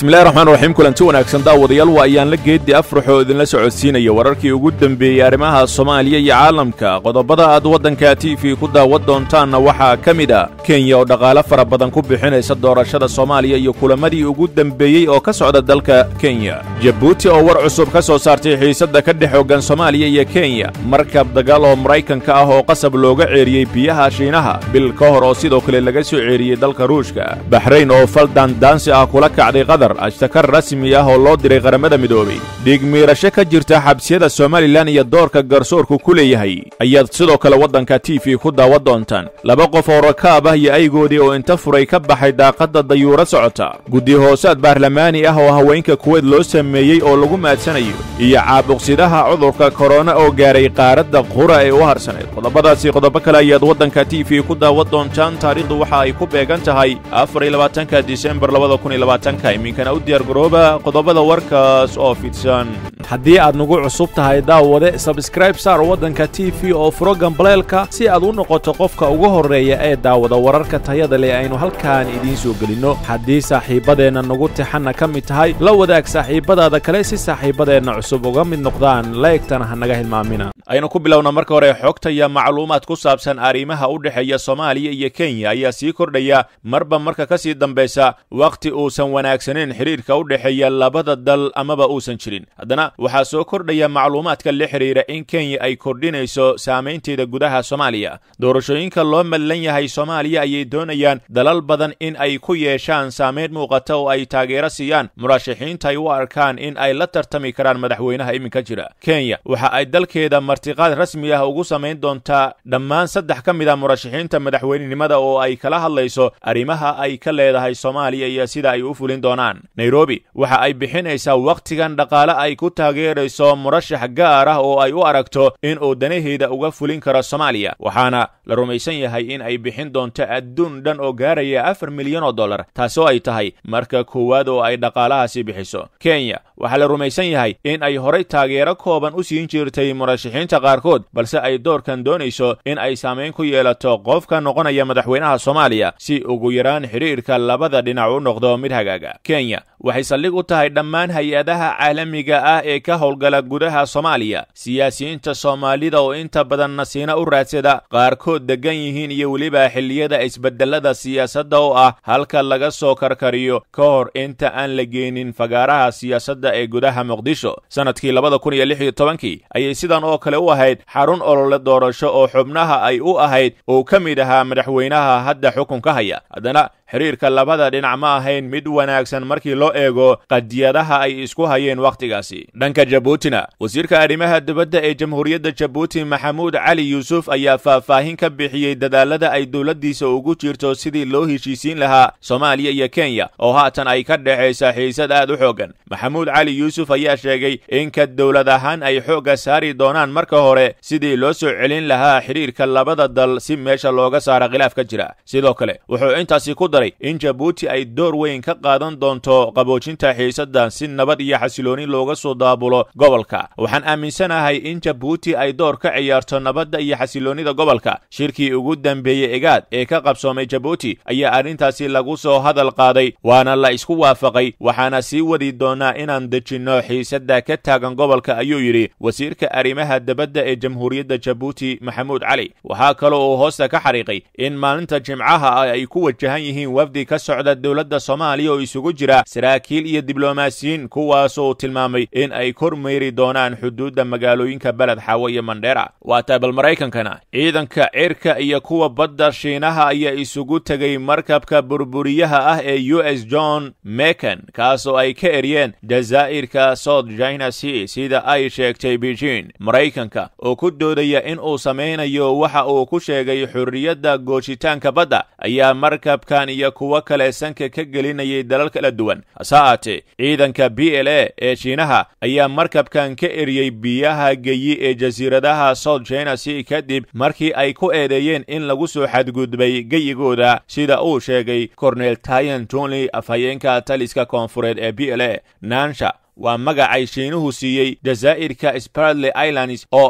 bismillahi raxmaan raxiim kulanti wanaagsan daawadayaal waa ayaan la geeddi afraxoo idinla socodsiinaya wararkii ugu dembeeyey arrimaha soomaaliya iyo caalamka qodobada aad waddanka t v ku daawad doontaanna waxaa ka mid a kenya oo dhaqaale fara badan ku bixinaysa doorashada soomaaliya iyo kulamadii ugu dembeeyey oo ka socda dalka kenya jabuuti oo war cusub ka soo saartay xiisadda ka dhex hoggan soomaaliya iyo kenya markab dagaal oo maraykanka ah oo qasab looga ceeriyey biyaha shiinaha bil ka hor oo sidoo kale laga soo ceeriyey dalka ruushka baxrayn oo fal daandaansi ah kula kacday qatar ashtakar rasmi ah oo loo diray qaramada midoobay dhiig miirasho ka jirta xabsiyada somalilan iyo doorka garsoorku ku leeyahay ayaad sidoo kale waddanka t v ku daawan doontaan laba qof oo rakaab ah iyo aygoodii oo inta furay ka baxay daaqadda dayuuro socota guddi hoosaad baarlamaani ah oo haweenka kuweyd loo sameeyey oo lagu maadsanayo iyo caabuqsidaha cudurka korona oo gaaray qaaradda qura ee u harsanayd qodobadaasi qodobo kale ayaad waddanka t v ku daawan doontaan taariikhdu waxa ay ku beegan tahay afar iyo labaatanka disembar labada kun iyo labaatanka iminkana u diyaargarooba qodobada warkaas oo fidsan haddii aad nagu cusub tahay daawade sabskraib saar waddanka t v oo furo gambaleelka si aad u noqoto qofka ugu horreeya ee daawada wararka tayada leh aynu halkaan idiin soo gelinno haddii saaxiibbadeenna nagu tixanna ka mid tahay la wadaag saaxiibbadaada kale si saaxiibbadeenna cusub uga mid noqdaan laegtana ha naga hilmaamina aynu ku bilowna marka hore xogta iyo macluumaad ku saabsan arrimaha u dhexeeya soomaaliya iyo kenya ayaa sii kordhaya marba marka ka sii dambaysa wakhti uusan wanaagsanayn xidhiirka u dhexeeya labada dal amaba uusan jirin haddana waxaa soo kordhaya macluumaadka la xidhiira in kenya ay kordhinayso saamaynteeda gudaha soomaaliya doorashooyinka loo madlan yahay soomaaliya ayay doonayaan dalal badan in ay ku yeeshaan saamayn muuqata oo ay taageero siiyaan murashaxiinta ay u arkaan in ay la tartami karaan madaxweynaha iminka jira kenya waxa ay dalkeeda martiqaad rasmi ah ugu samayn doontaa dhammaan saddex ka mid a murashaxiinta madaxweynenimada oo ay kala hadlayso arrimaha ay ka leedahay soomaaliya iyo sida ay u fulin doonaan nairobi waxa ay bixinaysaa wakhtigan dhaqaale ay ku taageerayso murashax gaar ah oo ay u aragto in uu danaheeda uga fulin karo soomaaliya waxaana la rumaysan yahay in ay bixin doonto adduun dhan oo gaaraya afar milyan oo dollar taasoo ay tahay marka koowaad oo ay dhaqaalahaasi bixiso kenya waxaa la rumaysan yahay in ay horay taageero kooban u siin jirtay murashaxiinta qaarkood balse ay doorkan doonayso in ay saamayn ku yeelato qofka noqonaya madaxweynaha soomaaliya si ugu yaraan xidhiirka labada dhinac u noqdo mid hagaaga kenya waxay saldhig u tahay dhammaan hay-adaha caalamiga ah ee ka howlgala gudaha soomaaliya siyaasiyiinta soomaalida oo inta badan nasiino u raadsada qaarkood deggan yihiin iyo weliba xilliyada isbedelada siyaasadda oo ah halka laga soo karkariyo ka hor inta aan la geenin fagaaraha siyaasadda ee gudaha muqdisho sannadkii labada kun iyo lix iyo tobankii ayay sidan oo kale u ahayd xarun olole doorasho oo xubnaha ay u ahayd uu ka mid ahaa madaxweynaha hadda xukunka haya haddana xidhiirka labada dhinac ma ahayn mid wanaagsan markii loo eego qadiyadaha ay isku hayeen wakhtigaasi dhanka jabuutina wasiirka arrimaha dibadda ee jamhuuriyadda jabuuti maxamuud cali yuusuf ayaa faahfaahin ka bixiyey dadaalada ay dowladdiisa ugu jirto sidii loo heshiisiin lahaa soomaaliya iyo kenya oo haatan ay ka dhexaysa xiisad aad u xooggan maxamuud cali yuusuf ayaa sheegay in ka dowlad ahaan ay xoogga saari doonaan marka hore sidii loo soo celin lahaa xidhiirka labada dal si meesha looga saara khilaaf ka jira sidoo kale wuxuu intaasi ku daray in jabuuti ay door weyn ka qaadan doonto qaboojinta xiisadda si nabad iyo xasilooni looga soo daabulo gobolka waxaan aaminsanahay in jabuuti ay door ka ciyaarto nabadda iyo xasiloonnida gobolka shirkii ugu dambeeyey egaad ee ka qabsoomay jabuuti ayaa arrintaasi lagu soo hadal qaaday waana la isku waafaqay waxaana sii wadi doonaa inaan dejinno xiisadda ka taagan gobolka ayuu yidhi wasiirka arrimaha dibadda ee jamhuuriyadda jabuuti maxamuud cali waxaa kaloo uu hoosta ka xariiqay in maalinta jimcaha ay ku wajahan yihiin wafdi ka socda dowladda soomaaliya oo isugu jira saraakiil iyo diblomaasiyiin kuwaasoo tilmaamay in ay kormeeri doonaan xuduudda magaalooyinka beled xaawo iyo mandheera waa taabal maraykankana ciidanka cirka iyo kuwa badda shiinaha ayaa isugu tegay markabka burburiyaha ah ee u s john mekan kaasoo ay ka eryeen jazaa'irka south china sea sida ay sheegtay beijing maraykanka oo ku doodaya in uu samaynayo waxa uu ku sheegay xorriyadda goojitaanka badda ayaa markabkan iyo kuwo kale sanka ka gelinayay dalal kala duwan hase aatee ciidanka b l a ee shiinaha ayaa markabkan ka eriyey biyaha geyi ee jasiiradaha south china sea kadib markii ay ku eedeeyeen in lagu soo xadgudbay geyigooda sida uu sheegay cornel tayan jonley afhayeenka taliska koonfureed ee b l a nansha waa magacay shiinuhu siiyey jazaa'irka spartley islands oo ah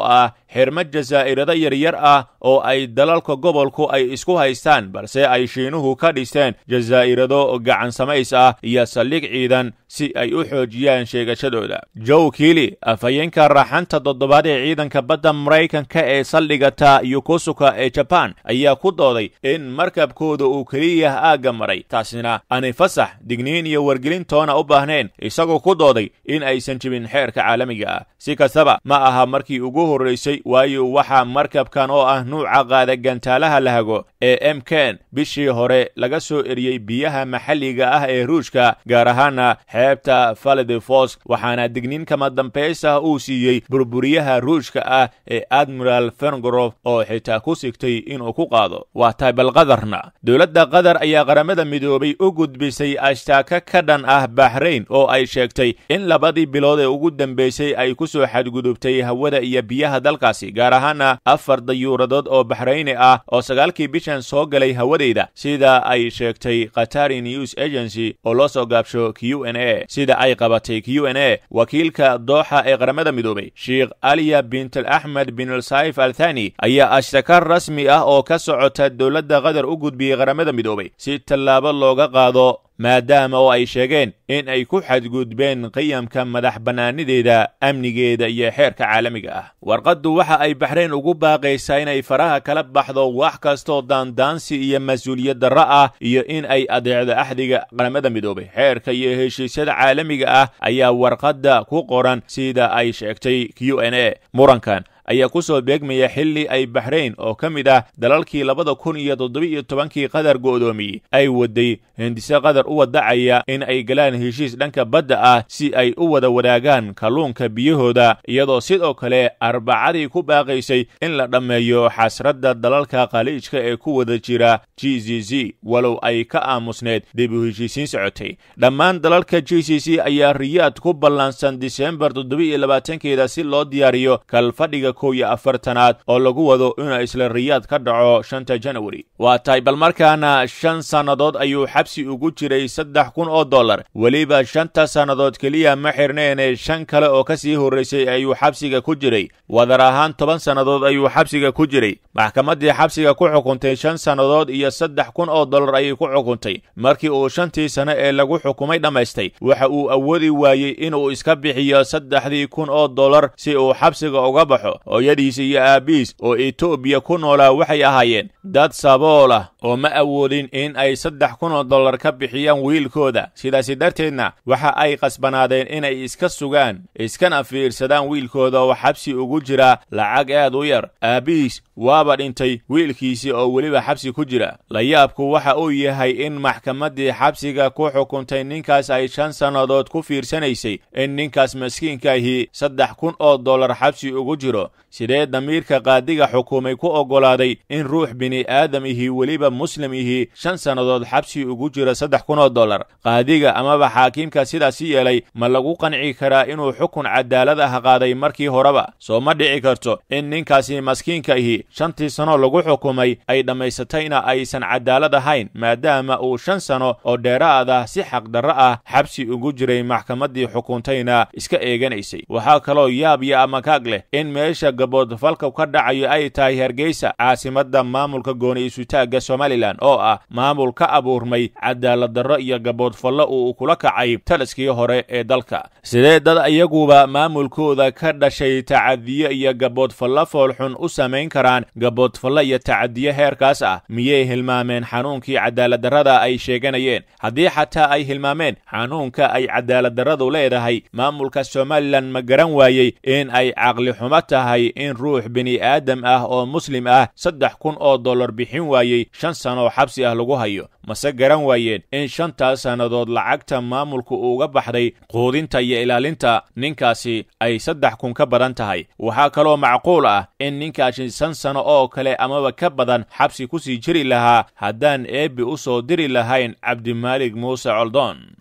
xirmo jasaa'irado yaryar ah oo ay dalalka gobolku ay isku haystaan balse ay shiinuhu ka dhisteen jasaa'irado gacan samays ah iyo saldhig ciidan si ay u xoojiyaan sheegashadooda jow kiili afhayeenka raaxanta toddobaad ee ciidanka badda maraykanka ee saldhiga ta yokosuka ee jabaan ayaa ku dooday in markabkooda uu keliya aagga maray taasina aanay fasax digniin iyo wargelintoona u baahnayn isagoo ku dooday in aysan jibin xeerka caalamiga ah si kastaba ma aha markii ugu horraysay waayo waxaa markabkan oo ah nuuca qaada gantaalaha lahago ee emken bishii hore laga soo eriyey biyaha maxalliga ah ee ruushka gaar ahaana xeebta faledefos waxaana digniin kama dambaysa uu siiyey burburiyaha ruushka ah ee admiral fengorof oo xitaa ku sigtay inuu ku qaado waa taybal qadarna dowladda qatar ayaa qaramada midoobay u gudbisay ashtaaka ka dhan ah baxrayn oo ay sheegtay in labadii bilood ee ugu dambaysay ay ku soo xadgudubtay hawada iyo biyaha dalkaasi gaar ahaana afar dayuuradood oo baxrayni ah oo sagaalkii bishan soo galay hawadeyda sida ay sheegtay qatari news agency oo loo soo gaabsho q n a sida ay qabatay q n a wakiilka dooxa ee qaramada midoobay sheikh aliya bintal axmed bin alsaif al thani ayaa ashtaka rasmi ah oo ka socota dowladda qatar u gudbiyey qaramada midoobay si tallaabo looga qaado maadaama oo ay sheegeen in ay ku xadgudbeen qiyamka madax bannaanideeda amnigeeda iyo xeerka caalamiga ah warqaddu waxa ay baxrayn ugu baaqaysaa inay faraha kala baxdo wax kastoo daandaansi iyo mas-uuliyad darro ah iyo in ay adeecdo axdiga qaramada midoobay xeerka iyo heshiisyada caalamiga ah ayaa warqadda ku qoran sida ay sheegtay q n a murankan ayaa ku soo beegmaya xilli ay baxrayn oo ka mid ah dalalkii labada kun iyo toddoba-iyo tobankii qatar go'doomiyey ay waday hindise qatar u wadacaya in ay galaan heshiis dhanka badda ah si ay u wada wadaagaan kalluunka biyahooda iyadoo sidoo kale arbacadii ku baaqaysay in la dhammeeyo xasradda dalalka khaliijka ee ku wada jira g c c walow ay ka aamusneed dib u heshiisiin socotay dhammaan dalalka g c c ayaa riyaad ku ballansan disembar toddoba-iyo labaatankeeda si loo diyaariyo kalfadhiga kow iyo afartanaad oo lagu wado inuu isla riyaad ka dhaco shanta janwari waa tahay bal markaana shan sannadood ayuu xabsi ugu jiray saddex kun oo dollar weliba shanta sannadood keliya ma xirneene shan kale oo ka sii horraysay ayuu xabsiga ku jiray wadar ahaan toban sannadood ayuu xabsiga ku jiray maxkamaddii xabsiga ku xukuntay shan sannadood iyo saddex kun oo dollar ayay ku xukuntay markii uu shantii sano ee lagu xukumay dhammaystay waxa uu awoodi waayey inuu iska bixiyo saddexdii kun oo dollar si uu xabsiga uga baxo hooyadiisa iyo aabbiis oo etoobiya ku noolaa waxay ahaayeen dad sabool ah oo ma awoodin in ay saddex kun oo dollar ka bixiyaan wiilkooda sidaasi darteedna waxa ay qasbanaadeen inay iska sugaan iskana fiirsadaan wiilkooda oo xabsi ugu jira lacag aad u yar aabbiis waaba dhintay wiilkiisii oo weliba xabsi ku jira layaabku waxa uu yahay in maxkamaddii xabsiga ku xukuntay ninkaas ay shan sannadood ku fiirsanaysay in ninkaas maskiinkaahi saddex kun oo dollar xabsi ugu jiro sidee damiirka qaadiga xukuumay ku oggolaaday in ruux bini aadam ihi weliba muslim ihi shan sannadood xabsi ugu jiro saddex kun oo dollar qaadiga amaba xaakiimka sidaasi yeelay ma lagu qanci karaa inuu xukun cadaalad ah qaaday markii horeba soo ma dhici karto in ninkaasi maskiinka ihi shantii sano lagu xukumay ay dhammaysatayna aysan cadaalad ahayn maadaama uu shan sano oo dheeraad ah si xaqdarro ah xabsi ugu jiray maxkamaddii xukuntayna iska eeganaysay waxaa kaloo yaab iyo amakaag leh in meesha gaboodfalka ka dhacayo ay tahay hargeysa caasimadda maamulka gooni isutaagga somalilan oo ah maamul ka abuurmay cadaalad darro iyo gaboodfallo uu kula kacay taliskii hore ee dalka sidee dad iyaguba maamulkooda ka dhashay tacadiyo iyo gaboodfallo foolxun u samayn karaan gaboodfallo iyo tacadiyo heerkaas ah miyay hilmaameen xanuunkii cadaaladdarrada ay sheeganayeen haddii xataa ay hilmaameen xanuunka ay cadaaladdarradu leedahay maamulka somalilan ma garan waayey in ay caqli xumo tahay in ruux bini aadam ah oo muslim ah saddex kun oo dollar bixin waayey shan sanoo xabsi ah lagu hayo mase garan waayeen in shantaas sannadood lacagta maamulku uga baxday quudinta iyo ilaalinta ninkaasi ay saddex kun ka badan tahay waxaa kaloo macquul ah in ninkaasi shan sano oo kale amaba ka badan xabsi ku sii jiri lahaa haddaan eebbi u soo diri lahayn cabdimaalig muuse coldoon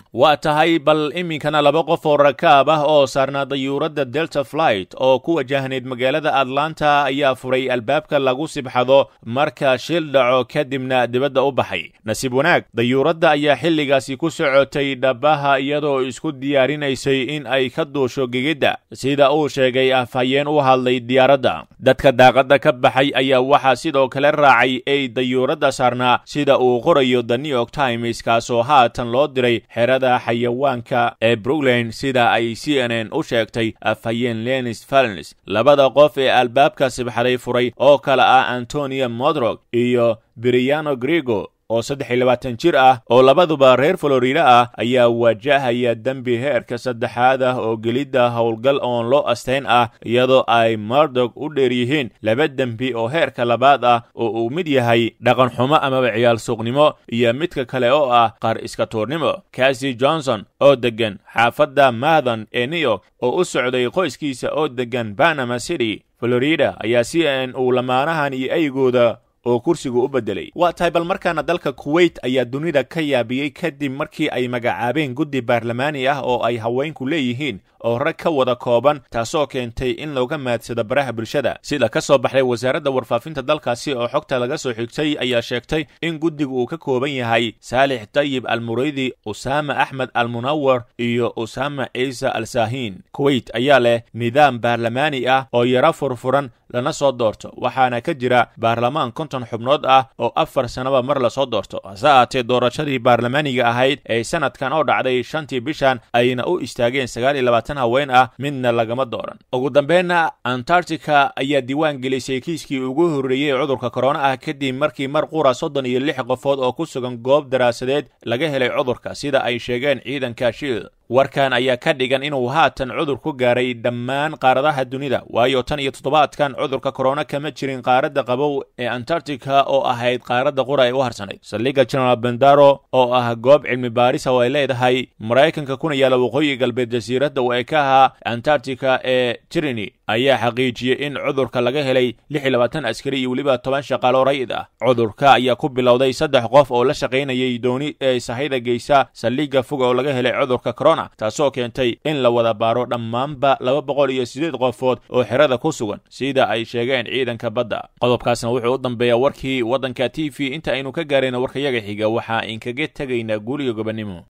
waa tahay bal iminkana laba qof oo rakaab ah oo saarnaa dayuuradda delta flight oo ku wajahnayd magaalada atlanta ayaa furay albaabka lagu sibxado marka shil dhaco kadibna dibadda u baxay nasiib wanaag dayuuradda ayaa xilligaasi ku socotay dhabaha iyadoo isku diyaarinaysay in ay ka duusho gegidda sida uu sheegay afhayeen u hadlay diyaaradda dadka daaqadda ka baxay ayaa waxaa sidoo kale raacay ey dayuuradda saarnaa sida uu qorayo the new york times kaasoo haatan loo diray xerada xayawaanka ee brooklyn sida ay c n n u sheegtay afhayeen lenis valens labada qof ee albaabka sibxaday furay oo kale ah antonio modrog iyo briano grego oo saddex iyo labaatan jir ah oo labaduba reer florida ah ayaa wajahaya dembi heerka saddexaad ah oo gelidda howlgal oon loo asteyn ah iyadoo ay mardog u dheer yihiin laba dembi oo heerka labaad ah oo uu mid yahay dhaqan xumo amaba ciyaal suuqnimo iyo midka kale oo ah qaar iska tuurnimo cassi johnson oo deggan xaafadda mathon ee new york oo u socday qoyskiisa oo deggan panama city florida ayaa c n uu lamaanahan iyo eygooda oo kursigu u beddelay waa tahay bal markaana dalka kuweyt ayaa dunida ka yaabiyey kadib markii ay magacaabeen guddi baarlamaani ah oo ay haweenku leeyihiin oo rag ka wada kooban taasoo keentay in looga maadsado baraha bulshada sida ka soo baxday wasaaradda warfaafinta dalkaasi oo xogta laga soo xigtay ayaa sheegtay in guddigu uu ka kooban yahay saalix tayib almuraydi usaama axmed almunawar iyo usaama ciise al saahiin kuweyt ayaa leh nidaam baarlamaani ah oo yaro furfuran lana soo doorto waxaana ka jira baarlamaan konton xubnood ah oo afar sannaba mar lasoo doorto hase ahaatee doorashadii baarlamaaniga ahayd ee sanadkan oo dhacday shantii bishan ayna u istaageen sagaal iyo labaatan haween ah midna lagama dooran ugu dambeynna antarctica ayaa diiwaan gelisay kiiskii ugu horreeyey cudurka korona ah kadib markii mar qura soddon iyo lix qofood oo ku sugan goob daraasadeed laga helay cudurka sida ay sheegeen ciidanka shiil warkan ayaa ka dhigan inuu haatan cudur ku gaaray dhammaan qaaradaha dunida waayo tan iyo toddobaadkan cudurka korona kama jirin qaaradda qabow ee antarctica oo ahayd qaaradda qura ee u harsanayd saldhigga general bendaro oo ah goob cilmi baarisa oo ay leedahay maraykanka kuna yaala waqooyi galbeed jasiiradda u ekaha antarctica ee tirini ayaa xaqiijiyey in cudurka laga helay lix iyo labaatan askari iyo weliba toban shaqaalo rayid ah cudurka ayaa ku bilowday saddex qof oo la shaqaynayay dooni ee sahayda geysa saldhigga fog oo laga helay cudurka corona taasoo keentay in la wada baaro dhammaanba laba boqol iyo siddeed qofood oo xerada ku sugan sida ay sheegeen ciidanka badda qodobkaasna wuxuu u dambeeyaa warkii waddanka t v inta aynu ka gaarayna warkayaga xiga waxaa inkaga tegaynaa guuriga gobonnimo